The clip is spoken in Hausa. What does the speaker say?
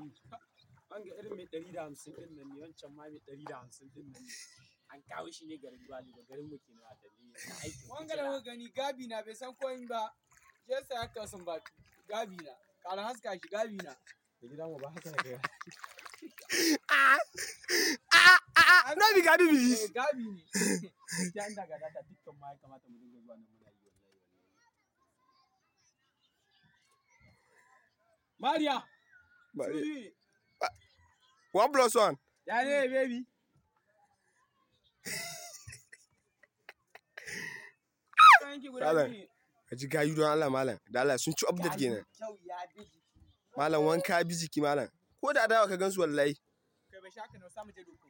wanga irin mai ɗari da hamsin ɗin nan ne wancan ma mai ɗari da hamsin ɗin nan ne an kawo shi ne garin Gwali ba garin mu kenan a dalili na aikin Wanga da muka gani gabi na bai san koyin ba. Je sa ya kasu ba gabi na. Kara haska shi gabi na. da gida mu ba haka da kai Ah, ah, ah, no be gabi be Eh this. gabi ne. gaskiya inda ga data dukkan ma ya kamata mu dinga zuwa nan muna yi wallahi wallahi Mariya Bari. Suri, One plus one. ya ne baby Kanki guda Malam. biyu ne. Ka ji gayu don Allah malam. Da Allah sun ci update kenan. Kyau ya bi jiki. Malam wanka bi jiki malam. Ko da dawa ka gansu wallahi. Kai bai shaka na samu je doko.